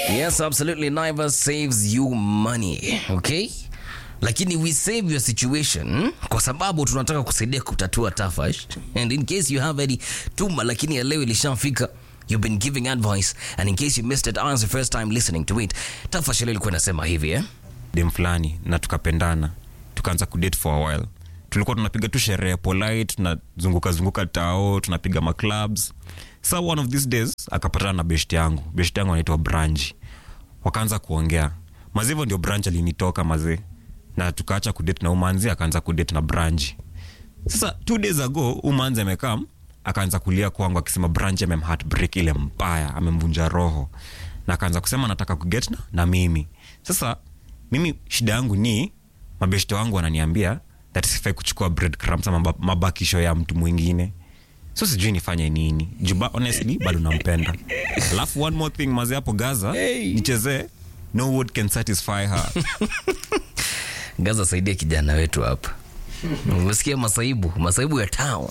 Yes, absolutely. Never saves you money. Okay? Lakini we save your situation kwa sababu tunataka kusaidia kutatua tafash. And in case you have any tuma lakini ya leo ilishafika You've been giving advice and in case you missed it, as the first time listening to it, Tafash leo ilikuwa inasema hivi eh? dem fulani na tukapendana tukaanza kudate for a while tulikuwa tunapiga tu sherehe polite tunazunguka zunguka tao tunapiga maclubs sa one of these days akapatana na best yangu best yangu anaitwa branji wakaanza kuongea mazee hivyo ndio branch alinitoka mazee na tukaacha kudate na umanzi akaanza kudate na branji sasa two days ago umanzi amekam akaanza kulia kwangu akisema branch amemheartbreak ile mbaya amemvunja roho na akaanza kusema nataka kuget na, na mimi sasa mimi shida yangu ni mabeshte wangu wananiambia that sifai kuchukua breadcrumbs ama maba- mabakisho ya mtu mwingine so sijui nifanye nini juba honestly bado nampenda alafu one more thing mazi hapo gaza Hey. nichezee no word can satisfy her Gaza, saidia kijana wetu hapa. Umesikia masaibu, masaibu ya town.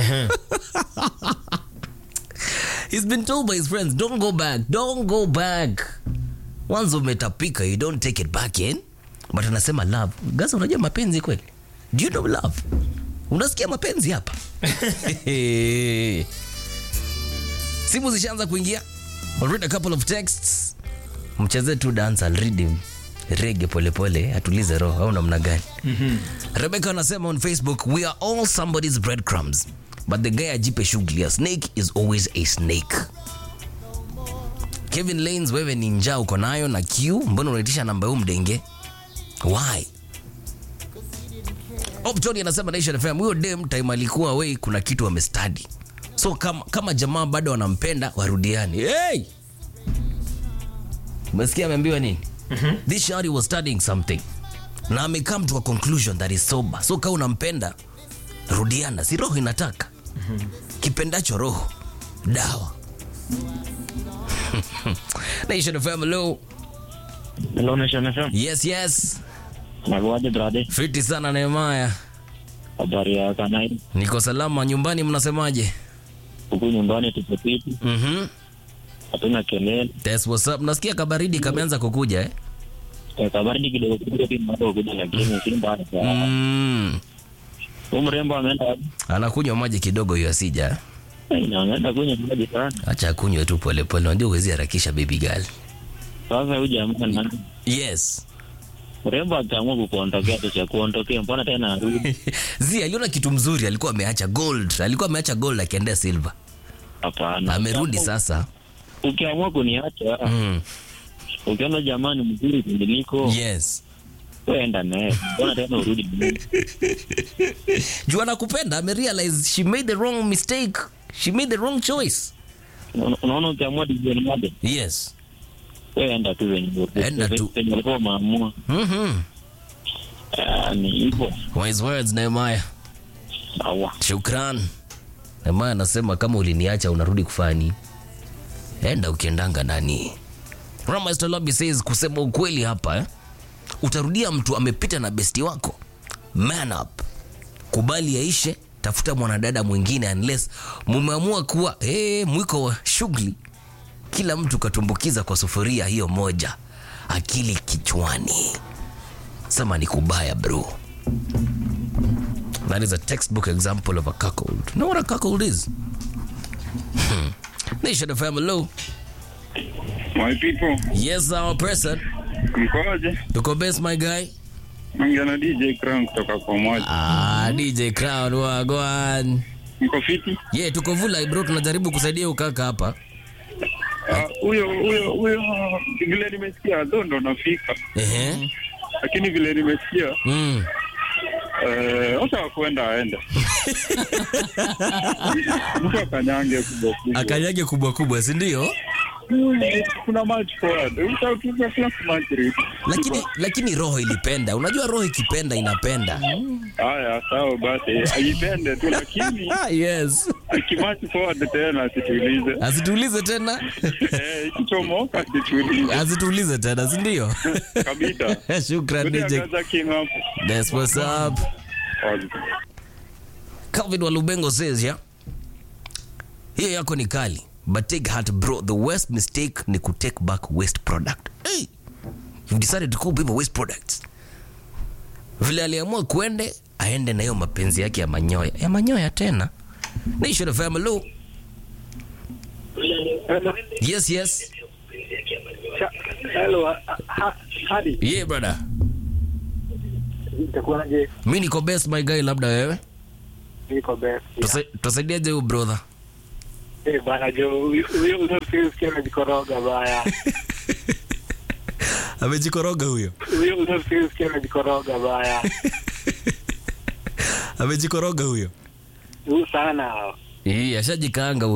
He's been told by his friends, don't go back, don't go back. Once umetapika, you don't take it back in. But anasema love. Gaza, unajua mapenzi kweli? Do you know love? Unasikia mapenzi hapa? Simu zishaanza kuingia. I'll read a couple of texts. Mchezee tu dance, I'll read him. Rege polepole, atulize roho au namna gani? Rebecca anasema on Facebook, we are all somebody's breadcrumbs. But the guy ajipe shughuli. A snake is always a snake. Kevin Lanes, wewe ni njaa uko nayo na Q, mbona unaitisha namba huu mdenge? Why? Optoni anasema Nation FM, huyo dem time alikuwa away, kuna kitu amestadi. So kama, kama jamaa bado wanampenda warudiani. Hey! Umesikia ameambiwa nini? This shawty was studying something na amecome to a conclusion that is sober. So kama unampenda rudiana, si roho inataka kipendacho roho dawa. Nation FM, hello. Hello, Nation FM. Yes, yes. Nakuaje brother? Fiti sana Nehemaya. Habari ya Kanai? Niko salama nyumbani, mnasemaje? Huku nyumbani tuko fiti, Mhm. hatuna kelele. That's what's up. Nasikia kabaridi kameanza kukuja eh? Eh, Kabaridi kidogo kidogo pia bado kuja, lakini si mbaya sana. Mm. Huyu mrembo ameenda wapi? Anakunywa maji kidogo hiyo asija. Eh, na ameenda kunywa maji sana. Acha akunywe tu polepole. Unajua huwezi harakisha baby girl. Sasa huyu jamaa na Yes. mrembo akaamua kukuondokea tu cha kuondokea, mbona tena arudi? Zi aliona kitu mzuri, alikuwa ameacha gold, alikuwa ameacha gold akiendea silver, Hapana, amerudi sasa. Ukiamua kuniacha, Mm. ukiona jamaa ni mzuri kuniliko, Yes. wewe enda naye, mbona tena urudi? Juu anakupenda, amerealize she made the wrong mistake. She made the wrong choice. Una- Unaona, ukiamua division moja, Yes. wewe enda tu venye Enda tu. venye ulikuwa umeamua. Mhm. Ah, ni hivyo. Wise words Nehemiah. Sawa. Shukran. Nehemiah anasema kama uliniacha unarudi kufani. Enda ukiendanga nani. Rama Lobby says kusema ukweli hapa eh? Utarudia mtu amepita na besti wako. Man up. Kubali yaishe, tafuta mwanadada mwingine unless mumeamua kuwa eh, mwiko wa shughuli. Kila mtu katumbukiza kwa sufuria hiyo moja. Akili kichwani. Sema ni kubaya bro. That is a textbook example of a cuckold. You know what a cuckold is? Hmm. Nation of hello. My people, Yes, our person. mkoje? Tuko best my guy. Naongea na DJ Crown kutoka kwa moja. Ah, DJ Crown wagwan. Mko fiti? Yeah, tuko vula bro, tunajaribu kusaidia ukaka hapa. Ah, Huyo huyo huyo vile nimesikia ndo ndo nafika, Ehe. lakini vile nimesikia Mm. eh, hata wakuenda aende mtu akanyange kubwa kubwa. Akanyage kubwa kubwa, si ndio? Kuna match forward, utatuza class match rate. Lakini lakini roho ilipenda. Unajua roho ikipenda inapenda. Haya, sawa basi, aipende tu, lakini Ah, yes. akimatch forward tena asitulize. Asituulize tena. Eh, ikichomoka asitulize Asituulize tena, si ndio? kabisa. Shukran Kuja DJ. Gaza King hapo. That's what's up. Calvin Walubengo says ya hiyo yako ni kali but take heart bro the worst mistake ni ku take back waste product hey, you decided to call people waste products vile aliamua kuende aende na hiyo mapenzi yake ya manyoya ya manyoya tena nation of hello yes yes Hello, hadi yeah brother itakuwaje? mi niko best my guy labda wewe Niko best. Tusa- tutasaidiaje huyu brother Eh bana jo, huyo huyo huyo sikia anajikoroga baya. amejikoroga huyo Huyo huyo sikia anajikoroga baya. amejikoroga huyo Huyu sana. Ii, ashajikaanga